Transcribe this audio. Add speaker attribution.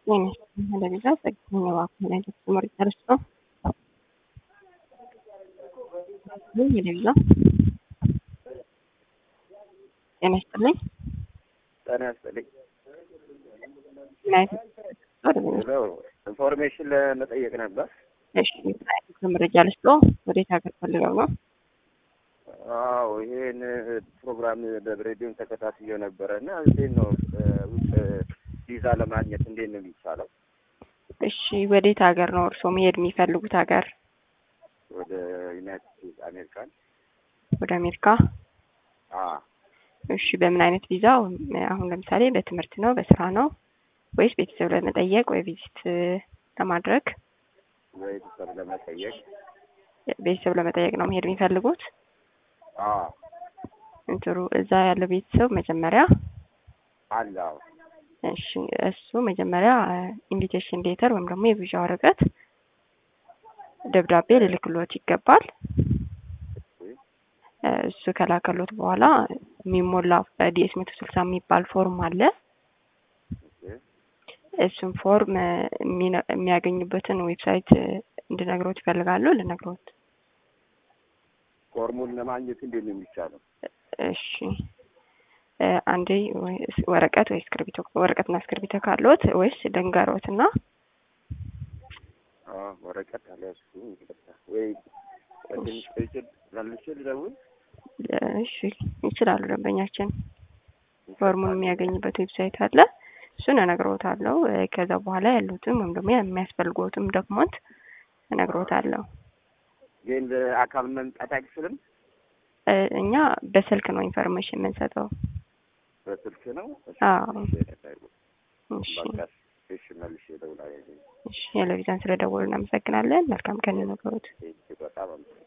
Speaker 1: Televiza, segni ዋኩን ተመሪ ተርሶ ቴሌቪዛ ጤና ይስጥልኝ።
Speaker 2: ጤና ይስጥልኝ።
Speaker 1: ዩናይትድ
Speaker 2: ኢንፎርሜሽን ለመጠየቅ ነበር።
Speaker 1: እሺ መረጃ ልስጦ ወዴት ሀገር ፈልገው ነው?
Speaker 2: አዎ ይሄን ፕሮግራም በሬዲዮን ተከታትዬ ነበረ እና እንዴት ነው ውጭ ቪዛ ለማግኘት እንዴት ነው የሚቻለው?
Speaker 1: እሺ ወዴት ሀገር ነው እርስዎ መሄድ የሚፈልጉት ሀገር?
Speaker 2: ወደ ዩናይትድ ስቴትስ አሜሪካን።
Speaker 1: ወደ አሜሪካ?
Speaker 2: አዎ
Speaker 1: እሺ በምን አይነት ቪዛ? አሁን ለምሳሌ በትምህርት ነው በስራ ነው ወይስ ቤተሰብ ለመጠየቅ ወይ ቪዚት ለማድረግ?
Speaker 2: ወይ ቤተሰብ ለመጠየቅ።
Speaker 1: ቤተሰብ ለመጠየቅ ነው መሄድ የሚፈልጉት?
Speaker 2: አዎ
Speaker 1: እንትሩ እዛ ያለው ቤተሰብ መጀመሪያ
Speaker 2: አለ። አዎ
Speaker 1: እሺ እሱ መጀመሪያ ኢንቪቴሽን ሌተር ወይም ደግሞ የቪዛ ወረቀት ደብዳቤ ልልክሎት ይገባል። እሱ ከላከሎት በኋላ የሚሞላ ዲኤስ መቶ ስልሳ የሚባል ፎርም አለ። እሱም ፎርም የሚያገኙበትን ዌብሳይት እንድነግሮት ይፈልጋሉ። ልነግሮት።
Speaker 2: ፎርሙን ለማግኘት እንዴት ነው የሚቻለው?
Speaker 1: እሺ አንዴ ወረቀት ወይ እስክርቢቶ ወረቀትና እስክርቢቶ ካለዎት ወይስ ልንገሮት እና
Speaker 2: ወረቀት አለ እሱ ወይ ትንሽ ቆይቼ መልሼ ልደውል።
Speaker 1: እሺ ይችላሉ። ደንበኛችን ፎርሙን የሚያገኝበት ዌብሳይት አለ። እሱን እነግሮታለሁ። ከዛ በኋላ ያሉትም ወይም ደግሞ የሚያስፈልጎትም ዶክመንት እነግሮታለሁ።
Speaker 2: ግን በአካል መምጣት አይችልም?
Speaker 1: እኛ በስልክ ነው ኢንፎርሜሽን የምንሰጠው።
Speaker 2: በስልክ ነው?
Speaker 1: አዎ። እሺ
Speaker 2: እሺ፣ መልሼ እደውላለሁ።
Speaker 1: እሺ፣ ቴሌቪዥን ስለደወሉ እናመሰግናለን። መልካም ቀን ይሁንልዎት።
Speaker 2: በጣም